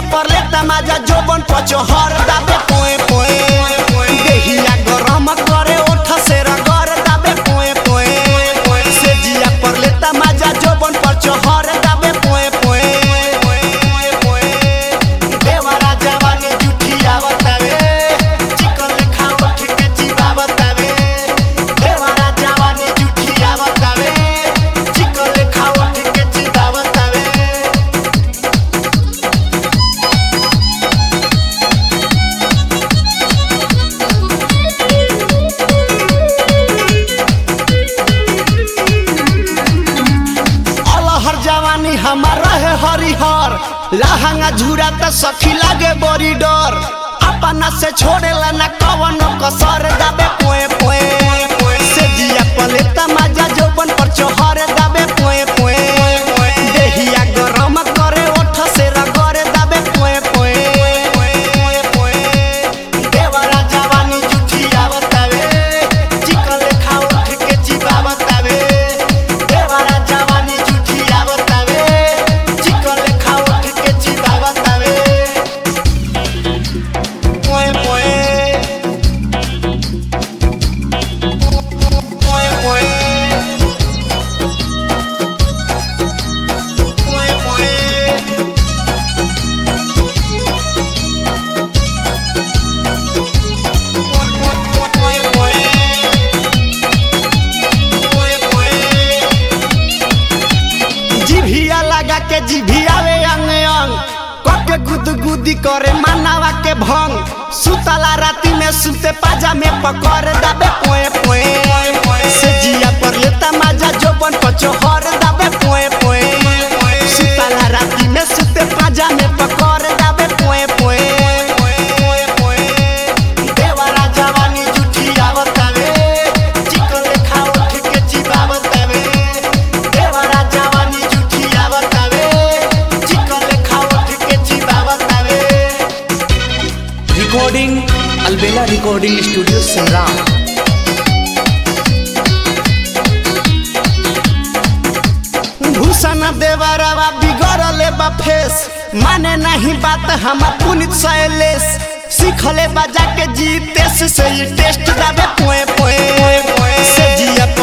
पर लेता माजा जोबन पचहर दाबे पोए पोए देहिया गरम करे ओठ से रगर दाबे पोए पोए से जिया पर लेता माजा जोबन पचहर दाबे पोए पोए देवरा जवानी जुठिया बतावे चिकन लेखा उठ के जीवा बतावे देवरा जवानी जुठिया बतावे चिकन लेखा उठ के जीवा बतावे अलहर जवानी हमारा है हरिहर लहंगा झूरा त सखी लागे बड़ी डर अपना से छोड़ेला ना कवन कसर दाबे पोए पोए से जिया पलेता माजा जोबन पर चोहर दाबे पोए पोए देहिया गरम करे ओठ से रगरे दाबे पोए पोए देवरा जवानी जुठिया बतावे चिकन लेखा उठ के जीवा बतावे देवरा जवानी जुठिया बतावे चिकन लेखा उठ के जीवा बतावे पोए पोए पोए पोए पोए पोए जिभिया लगा के जिभियावे अंग अंग कके गुद गुदी करे मानावा के भंग सुतला राती में सुते पाजा में पकड़ दाबे पोए पोए से जिया पर लेता माजा जोबन पचोहर दाबे पोए पोए सुतला राती में सुते पाजा में पकड़ दाबे पोए पोए देवरा जवानी जुठिया बतावे चिकन लेखा उठ के जीवा बतावे देवरा जवानी जुठिया बतावे चिकन लेखा उठ के जीवा बतावे recording Albela recording studio Sangram Bhushan देवरवा बिगड़ले बा फेस माने नहीं बात हम पुनित शैलेश सीखले बजा के जीतेस से ये टेस्ट दाबे पोए पोए से जिया